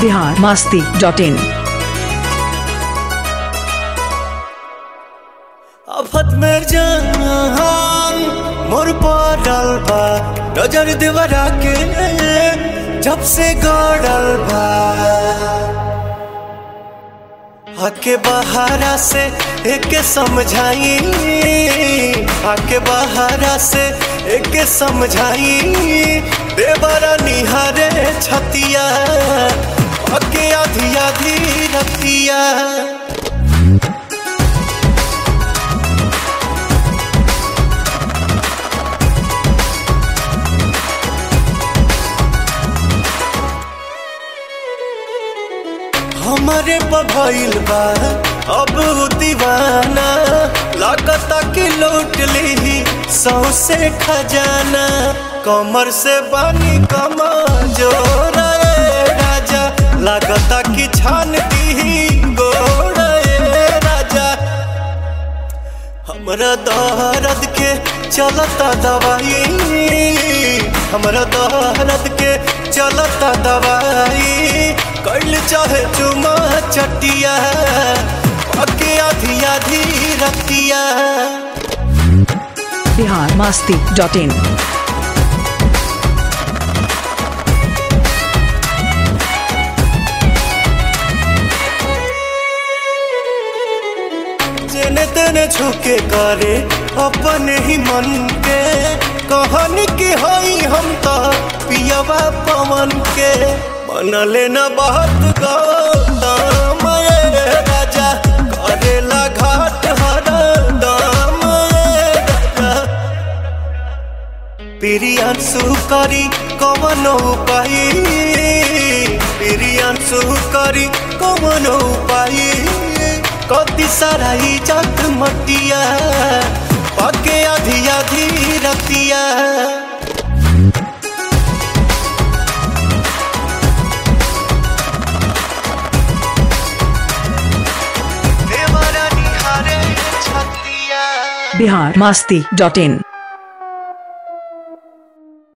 Bihar Masti dot in आफत में जान मोर पड़ल बा नजर देवरा के जब से गड़ल बा आके बहारा से एक समझाई आके बहारा से एक समझाई देवरा निहारे छतिया आके आधी आधी रतिया हमारे पभइल बा अब उ दीवाना लागता कि लूट ली सौसे खजाना कमर से बानी कमा जोर राजा लागता कि छान दी गोड़ राजा हमरा दर्द के चलता दवाई हमरा दर्द के चलता दवाई कैल चाहे चुमा चटिया अके आधी आधी रतिया बिहार मास्ती डॉट इन जेने तेने झुके करे अपने ही मन के कहन की हई हम तो पियवा पवन के मनले न बहुत गौतम ये राजा करेला घाट हर दाम ये राजा प्रियांशु करी कवन उपाय प्रियांशु करी कवन उपाय कति सारा इज्जत मटिया पके आधी आधी रतिया देवरा निहारे छतिया बिहार मास्ती डॉट इन